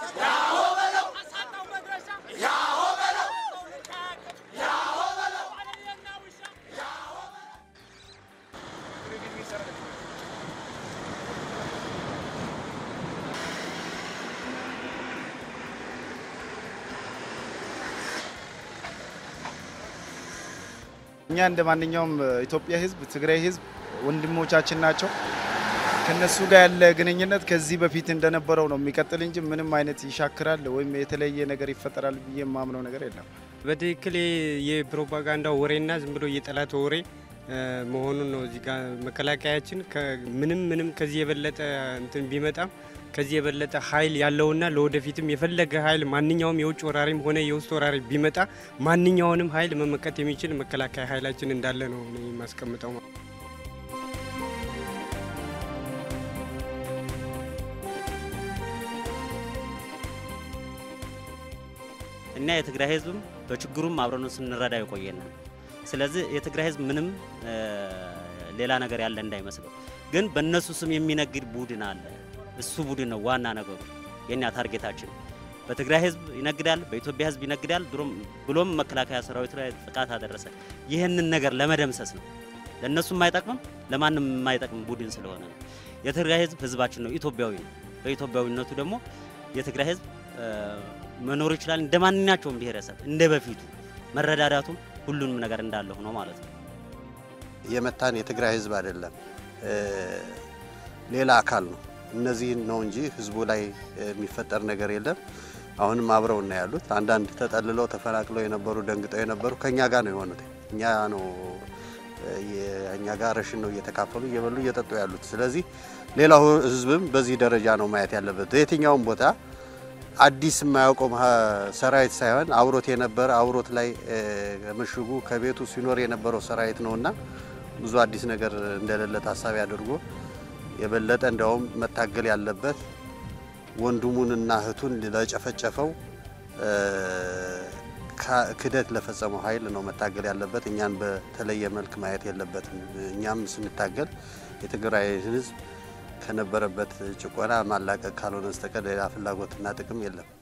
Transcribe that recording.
እኛ እንደ ማንኛውም ኢትዮጵያ ሕዝብ ትግራይ ሕዝብ ወንድሞቻችን ናቸው። ከነሱ ጋር ያለ ግንኙነት ከዚህ በፊት እንደነበረው ነው የሚቀጥል እንጂ ምንም አይነት ይሻክራል ወይም የተለየ ነገር ይፈጠራል ብዬ የማምነው ነገር የለም። በትክክል የፕሮፓጋንዳ ወሬና ዝም ብሎ የጠላት ወሬ መሆኑን ነው። እዚህ ጋር መከላከያችን ምንም ምንም ከዚህ የበለጠ እንትን ቢመጣም ከዚህ የበለጠ ኃይል ያለውና ለወደፊትም የፈለገ ኃይል ማንኛውም የውጭ ወራሪም ሆነ የውስጥ ወራሪ ቢመጣ ማንኛውንም ኃይል መመከት የሚችል መከላከያ ኃይላችን እንዳለ ነው የማስቀምጠው። እና የትግራይ ህዝብም በችግሩም አብረን ስንረዳ የቆየን ነው። ስለዚህ የትግራይ ህዝብ ምንም ሌላ ነገር ያለ እንዳይመስለው፣ ግን በእነሱ ስም የሚነግድ ቡድን አለ። እሱ ቡድን ነው ዋና ነገሩ። የኛ ታርጌታችን በትግራይ ህዝብ ይነግዳል፣ በኢትዮጵያ ህዝብ ይነግዳል፣ ብሎም መከላከያ ሰራዊት ላይ ጥቃት አደረሰ። ይህንን ነገር ለመደምሰስ ነው። ለእነሱ የማይጠቅምም ለማንም የማይጠቅም ቡድን ስለሆነ ነው። የትግራይ ህዝብ ህዝባችን ነው፣ ኢትዮጵያዊ ነው። በኢትዮጵያዊነቱ ደግሞ የትግራይ ህዝብ መኖር ይችላል እንደ ማንኛቸውም ብሔረሰብ እንደ በፊቱ መረዳዳቱም ሁሉንም ነገር እንዳለ ሆኖ ማለት ነው። የመታን የትግራይ ህዝብ አይደለም ሌላ አካል ነው። እነዚህን ነው እንጂ ህዝቡ ላይ የሚፈጠር ነገር የለም። አሁንም አብረው እና ያሉት አንዳንድ ተጠልለው ተፈናቅለው የነበሩ ደንግጠው የነበሩ ከኛ ጋር ነው የሆኑት። እኛ ነው እኛ ጋር ረሽን ነው እየተካፈሉ እየበሉ እየጠጡ ያሉት። ስለዚህ ሌላው ህዝብም በዚህ ደረጃ ነው ማየት ያለበት። የትኛውም ቦታ አዲስ የማያውቀው ሰራዊት ሳይሆን አብሮት የነበረ አብሮት ላይ ምሽጉ ከቤቱ ሲኖር የነበረው ሰራዊት ነውና ብዙ አዲስ ነገር እንደሌለ ታሳቢ አድርጎ የበለጠ እንዲያውም መታገል ያለበት ወንድሙንና እህቱን ለጨፈጨፈው ክደት ለፈጸመው ኃይል ነው መታገል ያለበት። እኛን በተለየ መልክ ማየት የለበትም። እኛም ስንታገል የትግራይ ህዝብ ከነበረበት ጭቆና ማላቀቅ ካልሆነ በስተቀር ሌላ ፍላጎትና ጥቅም የለም።